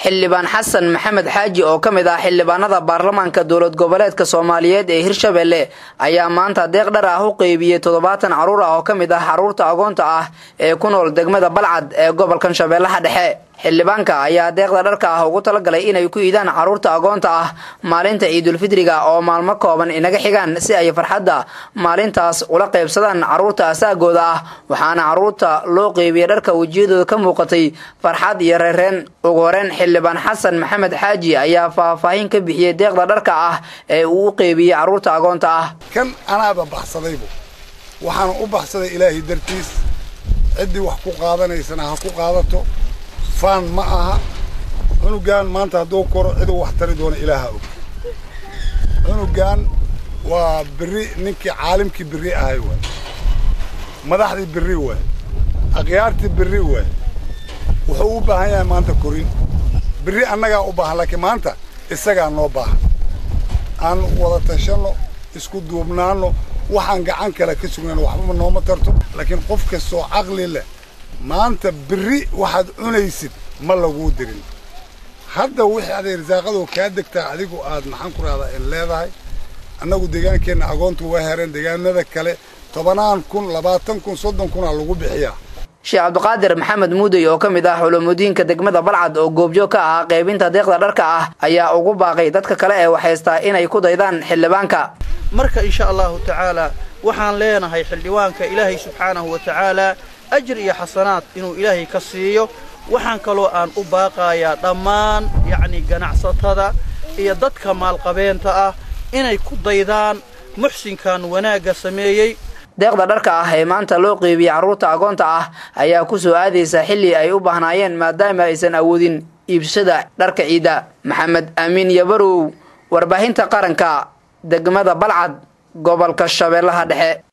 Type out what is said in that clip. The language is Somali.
xildhibaan xasan maxamed xaaji oo ka mid ah xildhibaanada baarlamaanka dowlad goboleedka soomaaliyeed ee hirshabelle ayaa maanta deeq dhar ah u qeybiyey toddobaatan carruur ah oo ka mid ah carruurta agoonta ah ee ku nool degmada balcad ee gobolkan shabeellaha dhexe xildhibaanka ayaa deeqda dharka ah ugu talagalay inay ku iidaan carruurta agoonta ah maalinta ciidulfidriga oo maalmo kooban inaga xigaan si ay farxadda maalintaas ula qaybsadaan carruurta asaagooda ah waxaana carruurta loo qeybiyey dharka wejiyadooda ka muuqatay farxad iyo reereen ugu horeen xildhibaan xasan maxamed xaaji ayaa faahfaahin ka bixiyey deeqda dharka ah ee uu u qeybiyey carruurta agoonta ah kan anaaba baxsadaybu waxaana u baxsaday ilaahay dartiis ciddii wax ku qaadanaysana ha ku qaadato faan ma aha cunugan maanta hadduu koro ciduu wax tari doona ilaaha og cunugan waa berri ninkii caalimkii berri ahay waay madaxdii berri waay akhyaartii berri waay wuxuu u baahan yahay maanta korin berri annagaa u baahan laakiin maanta isagaa noo baahan aan wada tashanno isku duubnaanno waxaan gacan kale ka sugnayno waxbaba nooma tarto laakiin qof kastoo caqli leh maanta berri waxaad cunaysid ma laguu dirin hadda wixii aday risaaqadoo kaa degtaa adigu aad maxaan ku rahdaa in leedahay annagu deegaankeenna agoontu waa hereen deegaanada kale tobanaan kun labaatan kun soddon kunaa lagu bixiyaa sheekh cabdiqaadir maxamed muudey oo ka mid ah culamudiinka degmada balcad oo goobjoog ka ahaa qaybinta deeqda dharka ah ayaa ugu baaqay dadka kale ee waxhaystaa inay ku daydaan xildhibaanka marka insha allahu tacaala waxaan leenahay xildhibaanka ilaahay subxaanahu wa tacaala ajir iyo xasanaad inuu ilaahay ka siiyo waxaan kaloo aan u baaqayaa dhammaan yacni ganacsatada iyo dadka maalqabeenta ah inay ku daydaan muxsinkan wanaagga sameeyey deeqda dharka ah ee maanta loo qeybiyey carruurta agoonta ah ayaa ku soo aadaysa xilli ay u baahnaayeen maadaama aysan awoodin iibsada dharka ciidda maxamed amiin yabarow warbaahinta qaranka degmada balcad gobolka shabeellaha dhexe